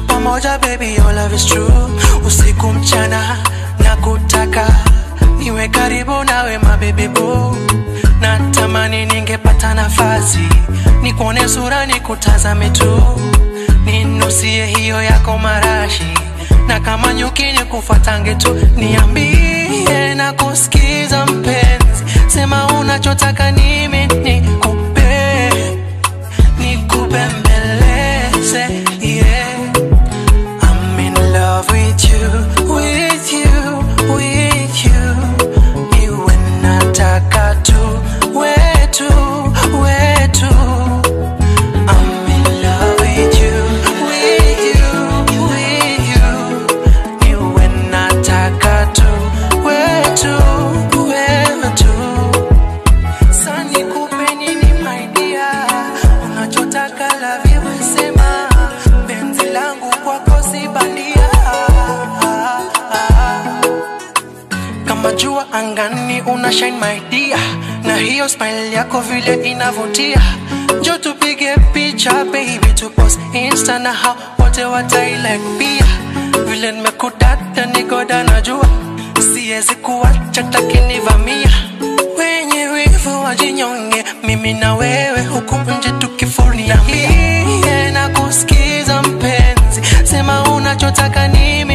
tuwe pamoja baby, your love is true. Usiku mchana na kutaka niwe karibu nawe my baby boo. Natamani ningepata nafasi nikuone sura nikutazame tu, ninusie hiyo yako marashi, na kama nyuki nikufuatange tu. Niambie na kusikiza mpenzi, sema unachotaka nimi nikupe nikubembeleze yeah. I'm in love with you, with you, with you. Niwe nataka tu, wetu, wetu. I'm in love with you, with you, with you. Niwe nataka tu, wetu, wetu. Sasa nikupe nini my dear? Unachotaka la vivyo sema, penzi langu kwako si bandia. Kama jua angani una shine my dear, na hiyo smile yako vile inavutia. Njoo tupige picha baby, tu post insta na hao wote watailike pia. Vile nimekudata nigoda najua, siwezi kuacha takinivamia wenye wivu wajinyonge, mimi na wewe huku nje tukifuria. Niambie na kusikiza mpenzi, sema unachotaka nimi